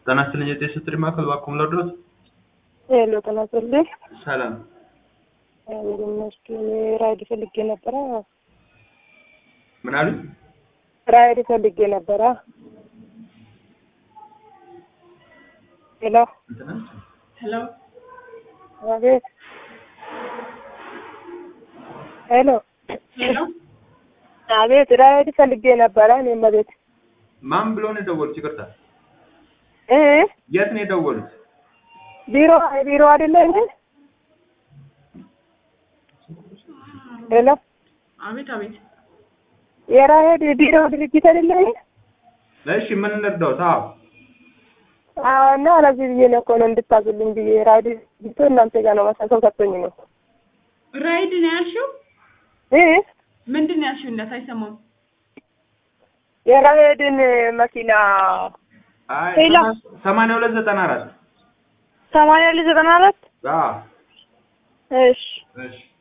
ጤና ይስጥልኝ የጤና ስትሪ ማዕከል ባኩም ለድረስ ሄሎ ጤና ይስጥልኝ። ሰላም ይመስገን ራይድ ፈልጌ ነበረ። ምን አሉኝ? ራይድ ፈልጌ ነበረ። ሄሎ እንትና ሄሎ አቤት። ሄሎ ሄሎ አቤት። ራይድ ፈልጌ ነበረ። እኔም አቤት ማን ብሎ ነው የደወሉት? ይቅርታ እ የት ነው የደወሉት? ቢሮ ቢሮ አይደለ እንዴ? ሄሎ አቤት አቤት የራይድ ቢሮ ድርጅት አይደለ እንዴ? እሺ ምን እንርዳዎት? አዎ አዎ እና ለዚህ ብዬ ነው እኮ ነው እንድታዙልኝ ብዬ ራይድ ድርጅቱ እናንተ ጋር ነው መሰል ሰው ሰጥቶኝ ነው ራይድ ነው ያልሽው? እ ምንድን ነው ያልሽው? እንዳት አይሰማም። የራይድን መኪና አይ ሄሎ። ሰማንያ ሁለት ዘጠና አራት ሰማንያ ልጅ ዘጠና አራት አዎ እሺ እሺ